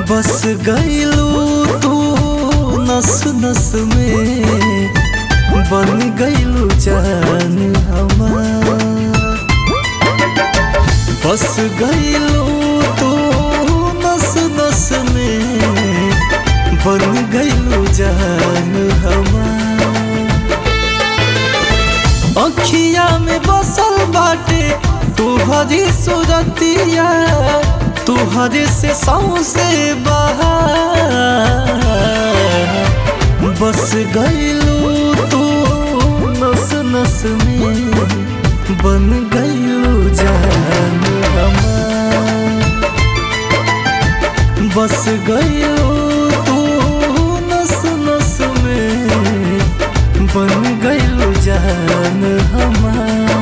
बस गईलू तू नस नस में बन गईलू जान हमार बस गईलू तू नस नस में बन गईलू जान हमार अखिया में बसल बाटे तुहरी सूरतिया तुहरे से सौसे बहार बस गईलू तू नस नस में बन गईलू जान हमार बस गईलू तू नस नस में बन गईलू जान हमार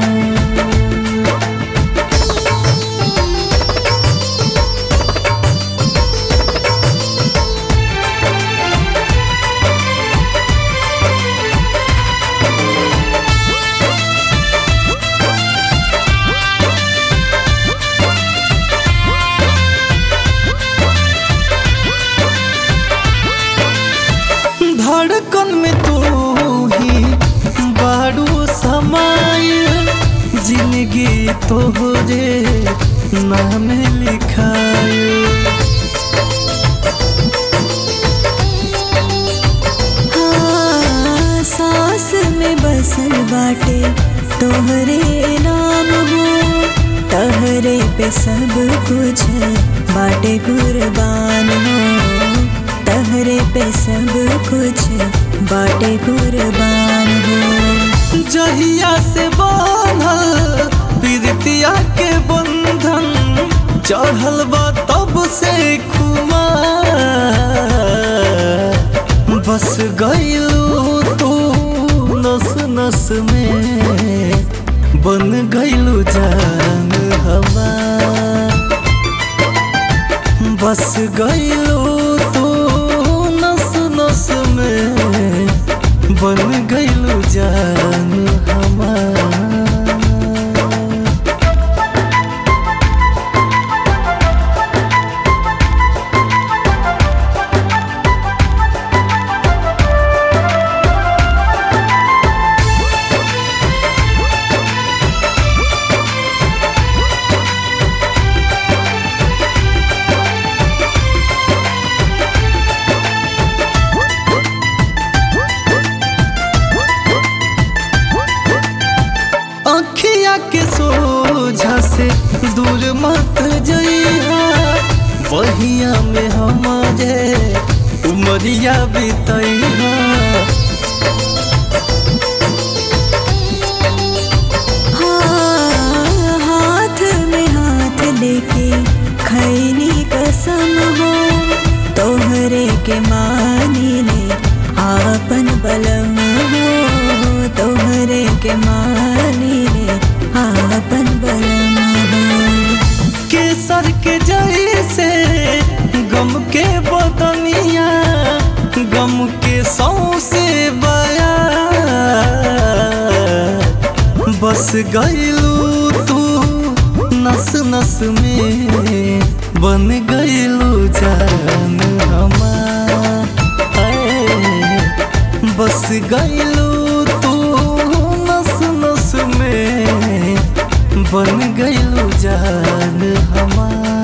धड़कन में तू ही बारू समाय जिंदगी तोहरे नाम लिखाय हाँ, सांस में बसल बाटे तोहरे नाम हो तहरे पे सब कुछ बाटे कुर्बान हो तहरे पे सब कुछ बाटे कुर्बान हो जहिया से बांधल प्रीतिया के बंधन चढ़ल बा तब से खुमार बस गईलू तू नस नस में बन गईलू जान हमार बस गईलू तू नस नस में बन गईलू जान हमार अखिया के सोझा से दूर मत जइहा बहिया में हमारे उमरिया बितैहा हाँ, हाथ में हाथ लेके खैनी कसम हो तोहरे के मानी ले आपन बलम हो तोहरे के मानी ले आपन बलम हो केसर के जैसे गम के बदनिया गम के सौसे बया बस गईलू तू नस नस में बन गईलू जान हमार ऐ, बस गईलू तू नस नस में बन गईलू जान हमार